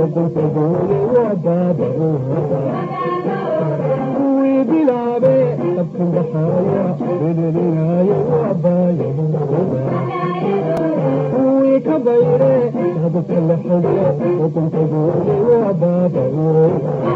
kuwii bilaabe abkundaxaaya belelinayo kuwii ka bayre hadabka la xige wadankagoole waa baabao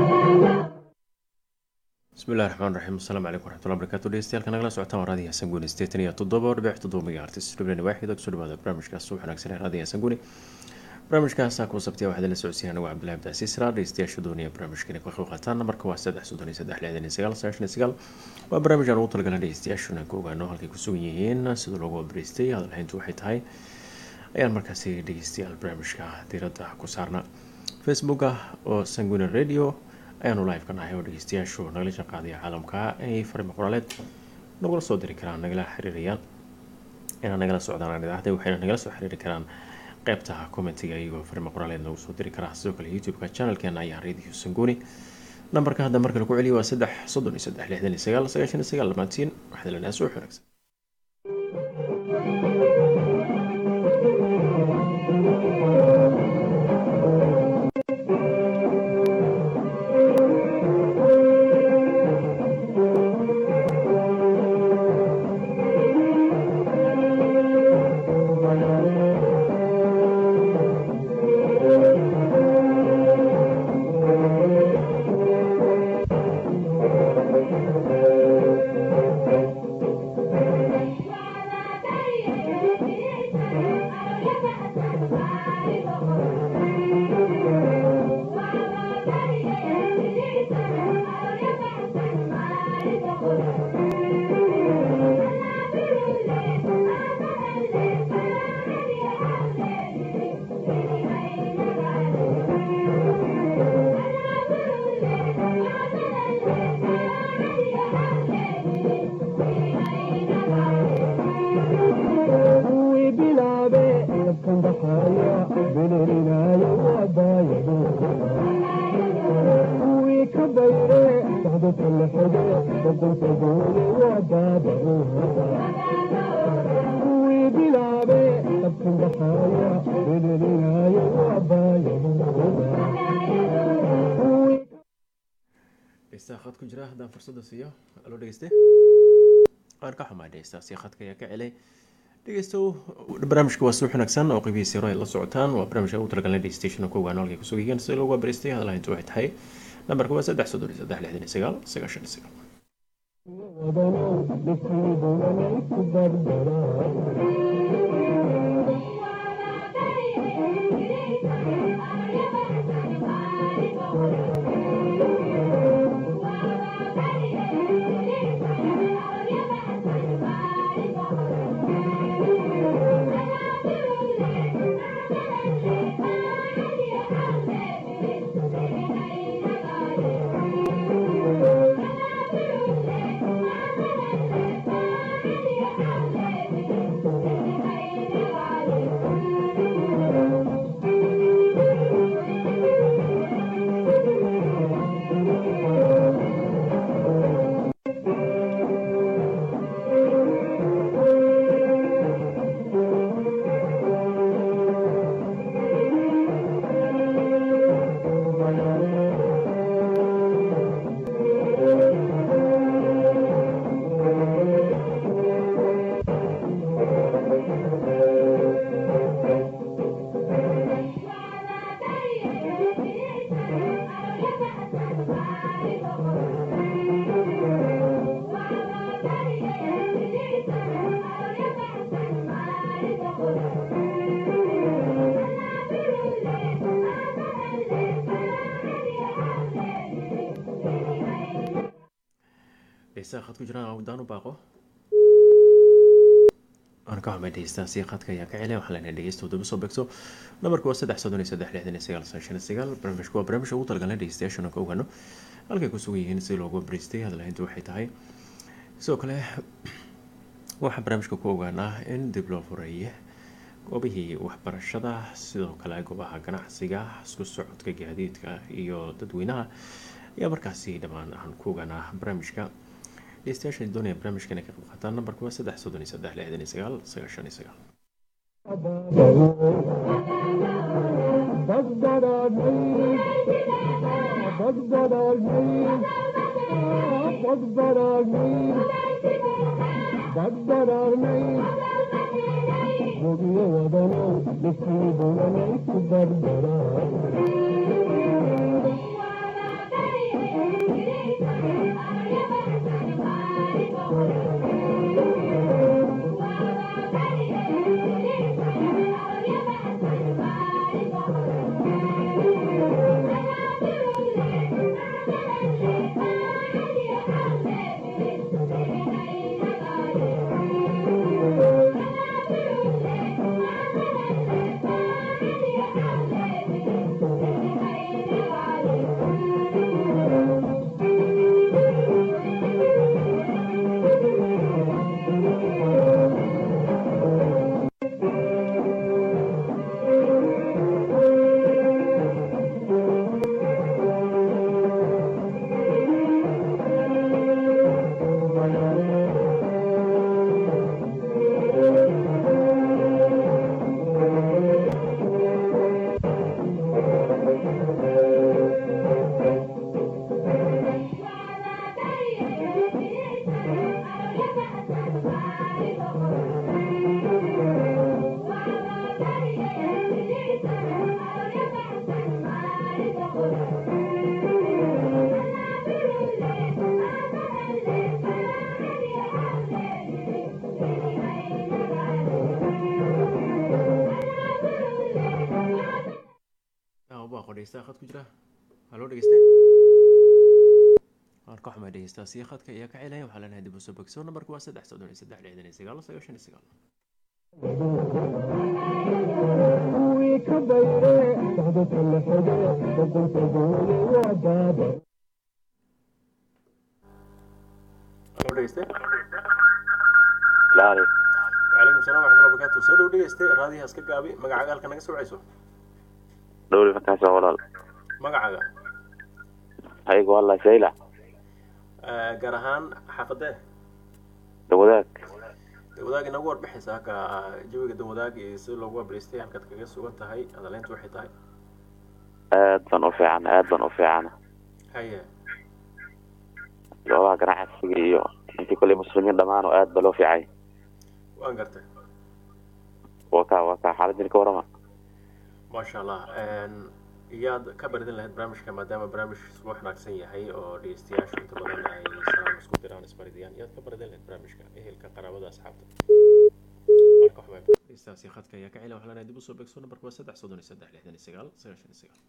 bismillahi raxmaan raxiim asalaamu calaykum waraxmatullahi barakaatu dhegeystayaal nagala socotaan waa raadiyo hasan guni sideetan iyo toddoba dhibic toddoba megaartis dhiblan waaxida kusoo dhawaada barnaamijkaas subax wanaagsan ee raadiyo hasan guni barnaamijkaasa kuwa sabtiya waxaad la socodsiin anigu cabdillahi abdaasiis raa dhegeystayaasha doonaya barnaamijkan ka qayb qaataan namarka waa saddex soddon iyo saddex lixdan iyo sagaal sagaashan iyo sagaal waa barnaamij aan ugu talagalan dhegeystayaashuna ka ogaano halkay ku sugan yihiin sida loogu abreystay hadalhayntu waxay tahay ayaan markaasi dhegeystayaal barnaamijka diiradda ku saarna facebooka oo sanguine radio ayaanu live ka nahay oo dhegeystayaashu nagala shaqaadaya caalamka ay farima qoraaleed nagula soo diri karaan nagala xiriirayaan inaa nagala socdaan idaacada waxayna nagala soo xiriiri karaan qeybta commentiga iyagoo farima qoraaleed nagu soo diri karaa sidoo kale youtube-ka channelkeena ayaa radio sanguni nambarka hadda marka lagu celiyo waa saddex soddon iyo saddex lixdan iyo sagaal sagaashan iyo sagaal dhammaantiin waxaad lenaha suux wanaagsan kuwii bilaabe abkundaxaaya belelinayo waabaayado kuwii ka bayre socdadka la xige wadankagoole waa baabao kuwii bilaabe abkundaxaaya belelinayo waabaayado dhegeystaha khad ku jira haddaan fursada siiyo aloo dhegeyste qaar ka xumaa dhegeystaasi khadka ayaa ka celay dhegeystow barnaamijka waa suux wanaagsan oo qibihiisa hore ay la socotaan waa barnaamijka ugu talagalnay dhegeystayaashana ku ogaano halkay kusoo geeyeen sida loogu abaristay hadalhayntu waxay tahay nambarka waa saddex soddon iyo saddex lixdan iyo sagaal sagaashan iyo sagaal wadanow dhibkiibulanay ku dardaraa dhegeystaha khad ku jira awdaan u baaqo aan ka xumay dhegeystaasi khadka ayaa ka celay waxaa leenahay dhegeysta daba soo beegto nambarka waa saddex soddon iyo saddex lixdan iyo sagaal sagaashan iyo sagaal barnaamijku waa barnaamijka ugu talagalnay dhegeystayaashana ka ogaano halkay ku sugan yihiin si loogu abriistay hadalhayntu waxay tahay sidoo kale waxaa barnaamijka ku ogaanaa in dib loo fureeye goobihii waxbarashada sidoo kale goobaha ganacsiga isku socodka gaadiidka iyo dadweynaha ayaa markaasi dhammaan aan ku ogaanaa barnaamijka dhegeystayaasha doonaya barnaamijkan ay ka qayb qaataan nambarka waa saddex soddon iyo saddex lixdan iyo sagaal sagaashan iyo sagaal بدبرني بدبرني بدبرني بدبرني بوجي ودنو لسي بولني بدبرني baa qodheysta khad ku jira haloo dhegeyste marka waxaa dhegeystaa sii khadka iyo ka celaya waxaa leenahay dib u soo bogso nambarku waa saddex soddon iyo saddex lixdan iyo sagaal sagaashan iyo sagaal kuwii ka bayre socdadka la xige boqolka goole waa baaba haloo dhegeyste laali wacalaykum salaam waxatullah barakaatu soo dhow dhegeyste raadiyaha iska gaabi magacaaga halka naga soo wacayso dhowri markaasa walaal magacaaga ayagu wallah shayla gaar ahaan xaafadee dawadaag dawadaag inagu warbixaysa halka jawiga dawadaag iyo sida loogu wabriistay halkaad kaga sugan tahay adaleyntu waxay tahay aad baan u fiican aad baan u fiican haye goobaha ganacsiga iyo intii kolley muslimiin dhammaan oo aad ba loo fiicay waan gartay waa ka waa ka xaaladin ka warama maasha allah iyaad ka baridin lahayd barnaamijka maadaama barnaamij isku wanaagsan yahay oo dhegeystayaashu inta badan ay salaam isku diraan isbaridiyaan iyaad ka baridin lahayd barnaamijka ehelka qaraabada asxaabta marka waxbaa dhegeystaasi khadka ayaa ka cila waxaa leenahay dib usoo beegso nambarka waa saddex soddon iyo saddex lixdan iyo sagaal sagaashan iyo sagaal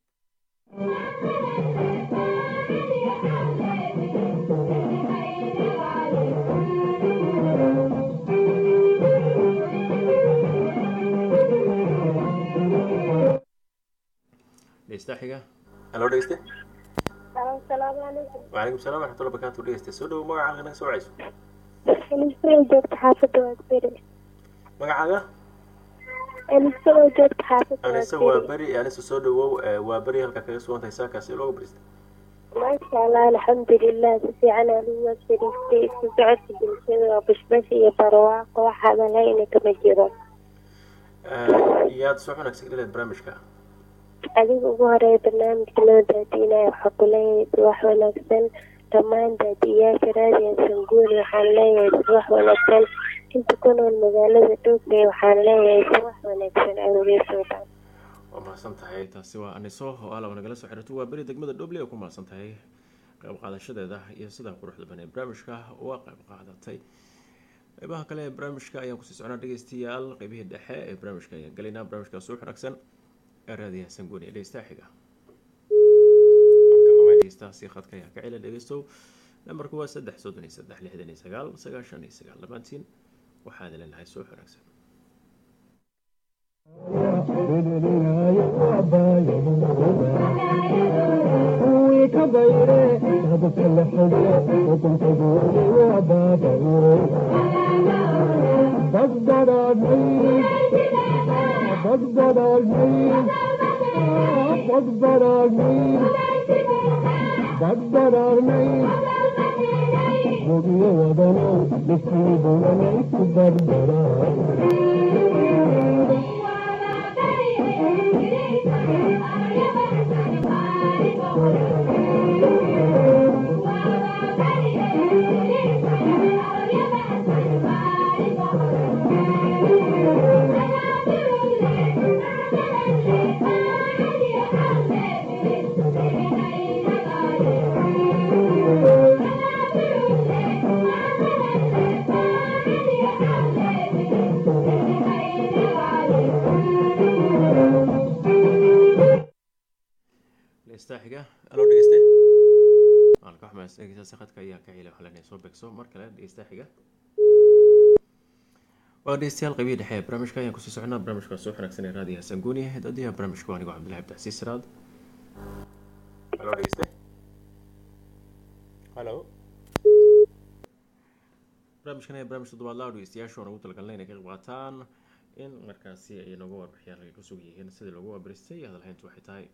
dhegeysta xiga haloo dhegeyste asalaamu calaykum wacalaykum salaam waraxmatulla barakaatu dhegeyste soo dhowo magaca halka naga soo wacayso aniso oo joogta xaafadda waagberi magacaaga aniso oo joogta xaafadda anise waa waagberi beri anise soo dhawow waa beri halka kaga sugan tahay saakaasi looga barista maasha allah alxamdulilah si fiican aan uga fadhiistay isku socodka bulshada waa bashbash iyo barwaaqo wax hadalhayna kama jiro yaad soo wanaagsan dhileed barnaamijka adiga ugu horeeya barnaamijka loo daadiinaya waxaa ku leeyahay subax wanaagsan dhammaan daadiyayaasha raadiya sanguuni waxaan leeyahay subax wanaagsan inta ku nool magaalada dhoogay waxaan leeyahay subax wanaagsan awgeesoodan waa mahadsan tahay taasi waa aniso oo alaba nagala soo xiriirto waa beri degmada dhoble oo ku mahadsan tahay qayb qaadashadeeda iyo sida quruxda badan ee barnaamijka uga qayb qaadatay qeybaha kale ee barnaamijka ayaan kusii socnaa dhegeystayaal qeybihii dhexe ee barnaamijka ayaan gelaynaa barnaamijkaas u wanaagsan ee raadiyaha sanguuni ee dhegeystaha xiga dhegeystahaasi khadka ayaa ka cila dhegeystow nambarku waa saddex soddon iyo saddex lixdan iyo sagaal sagaashan iyo sagaal dhammaantiin waxaad leenahay soo wanaagsan bederinaayo waa baaya kuwii ka bayre socdadka la xige boqolka goole waa baaba badbadadnay badbadadnay badbadadnay badbadadnay gobiyo wadanow dhisii bulanay ku barbaraa xumaas dhegeystaasi khadka ayaa ka helay waxaa leenahay soo beegso mar kale dhegeystaha xiga waa dhegeystayaal qaybihii dhexe ee barnaamijka ayaan kusii soconaa barnaamijka soo xanaagsan ee raadiyo hasan guuni daadiyaha barnaamijku anigoo cabdillahi abdixasiis siraad halo dhegeyste halo barnaamijkan ee barnaamij toddobaad laa dhegeystayaashu aan ugu talagalnay inay ka qayb qaataan in markaasi ay nooga warbixiyaan halkay ku sug yihiin sidii loogu wabaristay iyo hadalhayntu waxay tahay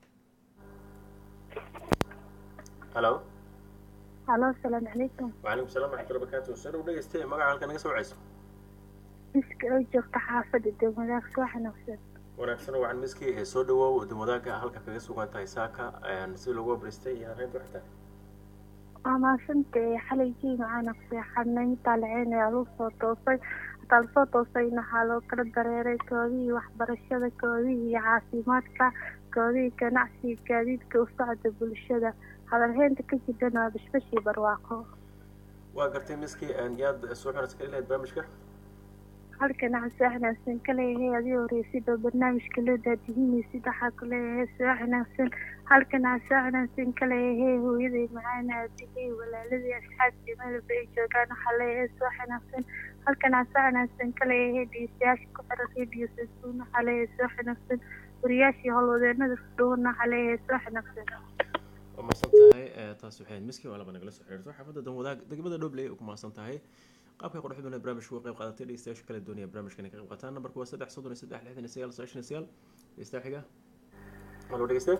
halo halo asalaamu calaykum وعليكم السلام ورحمة الله وبركاته سر ودhegeystay magaca halka naga soo wacayso miska oo joogta xaafadda degmadaag soo xanaagsan wanaagsan wacan miski ee soo dhawow wadamwadaaga halka kaga sugan tahay saaka si loogu wabaristay iyo hadalhayntu waxay tahay waa maasantee xalaygii macaana ku seexanay intaa laceynaya lagu soo toosay hataa lasoo toosayna waxaa loo kala dareeray koodihii waxbarashada koodihii caafimaadka koodihii ganacsiga gaadiidka u socda bulshada hadalheynta ka jirana waa bashbashii barwaaqo waa gartay miski yaad soo xunaysa kali lahayd barnaamijka halkan waxaa soo xanaagsan ka leeyahay adii horeysid oo barnaamijka loo daadihinaysid waxaa ku leeyahay soo xanaagsan halkan waxaa soo xanaagsan ka leeyahay hooyaday macaana adigay walaaladii asxaabtii meelba ay joogaan waxaa leeyahay soo xanaagsan halkan waxaa soo xanaagsan ka leeyahay dhegeystayaasha ku xiran radio sasuun waxaa leeyahay soo xanaagsan wariyaashii howlwadeenada fudhuuna waxaa leeyahay soo xanaagsan waa mahadsan tahay taas waxay ahayd miski waa laba nagala soo xiriirto xaafadda danwadaag degmada dhobley ay ku mahadsan tahay qaabka quruxda badan ee barnaamijka uga qayb qaadatay dhegeystayaasha kala doonaya barnaamijkan ay ka qayb qaataan nambarku waa saddex soddon iyo saddex lixdan iyo sagaal sagaashan iyo sagaal dhegeystaha xiga halo dhegeyste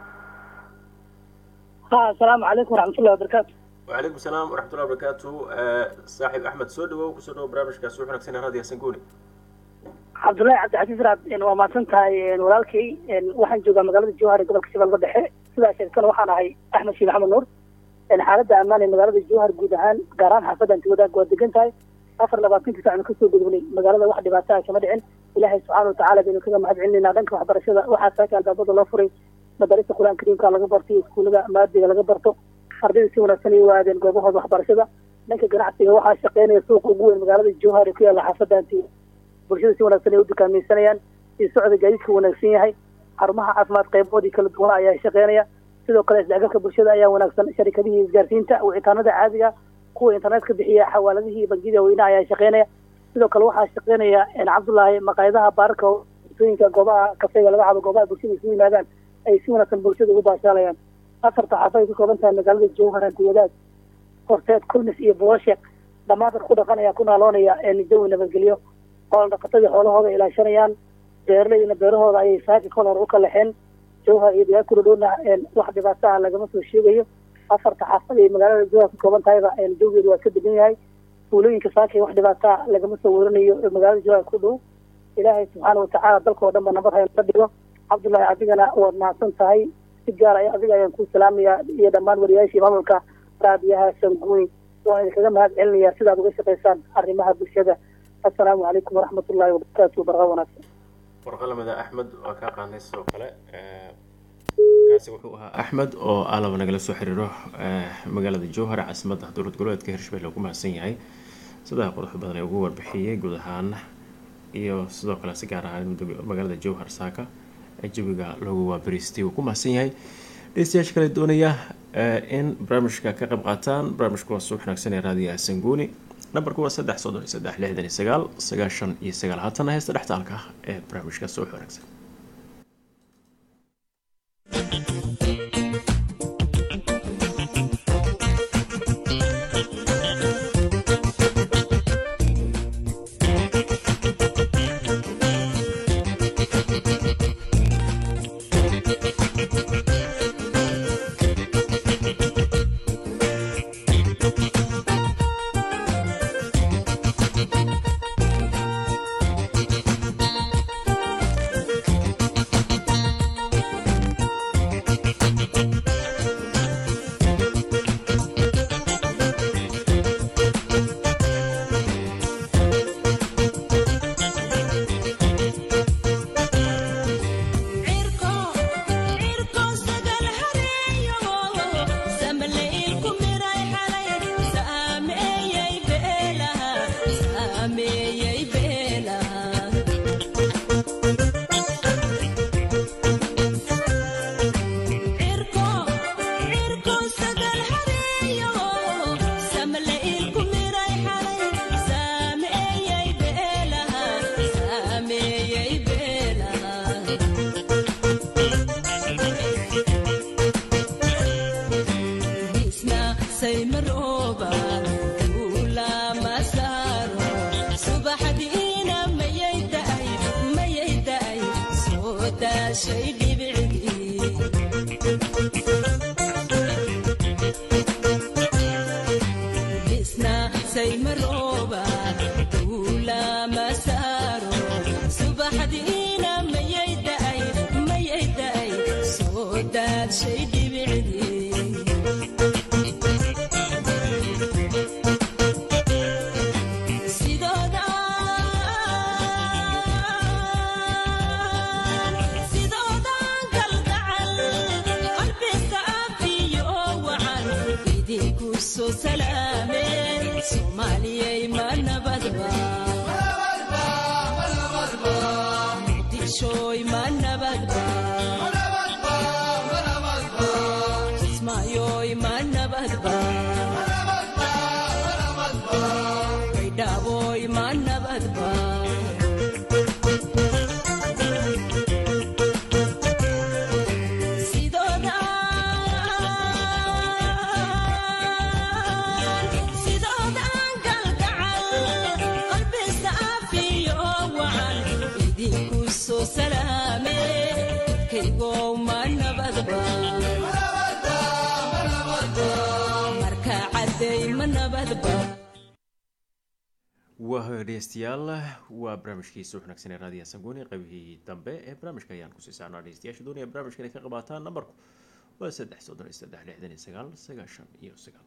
ha asalaamu calaykum waraxmatullahi wabarakaatu وعليكم السلام ورحمة الله وبركاته صاحب أحمد سودو كسودو برامج كاسو حنا كسينا هذه سنقولي cabdullaahi cabdixasiis raad waa mahadsan tahay walaalkay waxaan joogaa magaalada jowhar ee gobolka shabeelka dhexe sidaa sheegtana waxaan ahay axmed shiin axmed nuur xaaladda ammaan ee magaalada jowhar guud ahaan gaar ahaan xaafadda antiwadaag waa degan tahay afar labaatankii saacna kasoo gudubnay magaalada wax dhibaato ah kama dhicin ilaahay subxaana watacaala baynu kaga mahad celinayna dhanka waxbarashada waxaa saaka albaabada loo furay madarista qur-aan kariimka laga barto iyo iskuullada maadiga laga barto ardayda si wanaagsan ay u aadeen goobahooda waxbarashada dhanka ganacsiga waxaa shaqeynaya suuqa ugu weyn magaalada jowhar ee ku yaalla xaafadda antiwadaag bulshada si wanaagsan ay u dukaamaysanayaan iyo socda gaadiidka wanaagsan yahay xarumaha caafimaad qayboodii kala duwan ayaa shaqeynaya sidoo kale isdhexgalka bulshada ayaa wanaagsan sharikadihii isgaarsiinta wicitaanada caadiga kuwa internetka bixiya xawaaladihii bangiyada weynaha ayaa shaqeynaya sidoo kale waxaa shaqeynaya cabdullaahi maqaayadaha baararka tooyinka goobaha kafeega laga cabo goobaha bulshada isugu yimaadaan ay si wanaagsan bulshada ugu baashaalayaan afarta xaafad ay ka kooban tahay magaalada jowhar antiwadaag horteed kulmis iyo boosheek dhammaan dad ku dhaqan ayaa ku naaloonaya jawi nabadgelyo xoolo dhaqatadii xoolahooda ilaashanayaan beeraleydina beerahooda ayay saaka kol hor u kalaxeen jowhar iyo deegaan kula dhowna wax dhibaato ah lagama soo sheegayo afarta xaafad ay magaalada jowhar ka kooban tahayba jawgeedu waa ka degan yahay fuulooyinka saaka wax dhibaato ah lagama soo werinayo magaalada jowhar ku dhow ilaahay subxaana watacaala dalka oo dhan ba nabad hayn ka dhigo cabdullaahi adigana waad mahadsan tahay si gaar ay adiga ayaan ku salaamayaa iyo dhammaan wariyaashii maamulka raadiyaha sanguuni waan idinkaga mahad celinayaa sidaad uga shaqaysaan arrimaha bulshada assalaamu calaykum waraxmatullaahi wabarakaatu barqa wanaagsan warqalamida axmed waa kaa qaanay sidoo kale kaasi wuxuu ahaa axmed oo alaba nagala soo xiriiro magaalada jowhar caasimadda dowlad goboleedka hirshabelle ugu mahadsan yahay sidaa quruxda badan ee ugu warbixiyey guud ahaan iyo sidoo kale si gaar ahaan magaalada jowhar saaka ee jawiga loogu waabariistay uu ku mahadsan yahay dhegeystayaasha kale doonaya in barnaamijka ka qayb qaataan barnaamijka waa suux wanaagsan ee raadiyaha sanguuni nambarku waa saddex soddon iyo saddex lixdan iyo sagaal sagaashan iyo sagaal haatana heesta dhextaalka ee barnaamijka suux wanaagsan cirko cirko sagal hareeyo samle ilku miray xalay saymarooba duulama saaro subaxdiina mayay da'ay mayay da'ay soo daashay dhibicdii bisna saymarooba duulama saaro subaxdiina mayay da'ay mayay da'ay soo daashay dhibicdii sidoodan kalgacal qalbisa afiyo wacan idinku soo salaameen soomaaliyay ma nabadba muqdishooy ma nabadba kismaayoy ma nabadba baydhaaboy ma nabadba sidoodan kalgacal qalbisa afiyo wacan idinku soo salaame kaygow ma nabadba marka cadday ma nabadba waa dhegeystayaal waa barnaamijkii suux wanaagsan ee raadiyaha sangooni qaybihii dambe ee barnaamijka ayaan kusii saarnaa dhegeystayaasha doonaya barnaamijka inay ka qabaataan nambarku waa saddex soddon iyo saddex lixdan iyo sagaal sagaashan iyo sagaal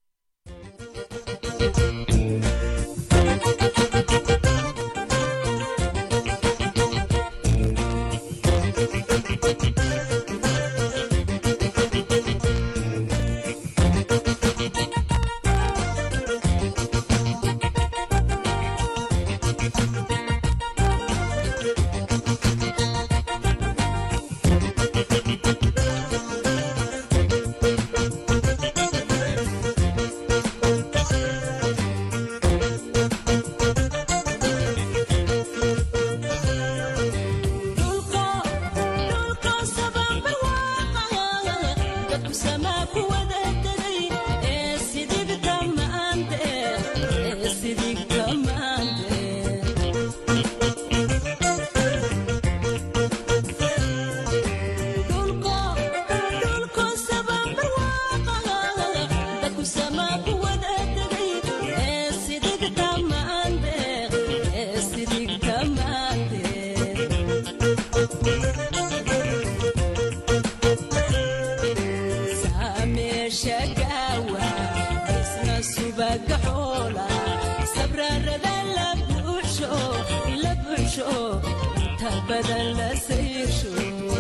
badan la sayrsho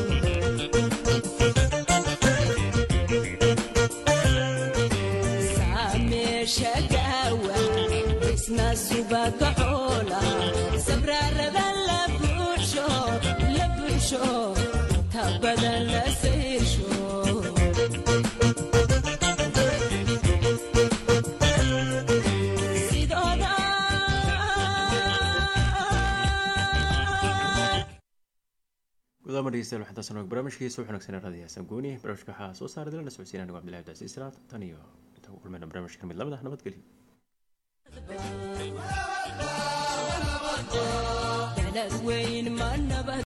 saameesha gaawa isna subaga xoola sabraarada la buuxsho la buuxsho ta badan la sayrsho gudaama dhegeystayaal waxaan taasano barnaamijkiisa wuxuu wanaagsanaa raadiyaha sangooni barnaamijka waxaa soo saaray dila socodsiina anigo cabdillahi abdicasiis salaad tan iyo intaan ku kulmayna barnaamijka mid lamid ah nabadgelyo dalad weyn ma nabad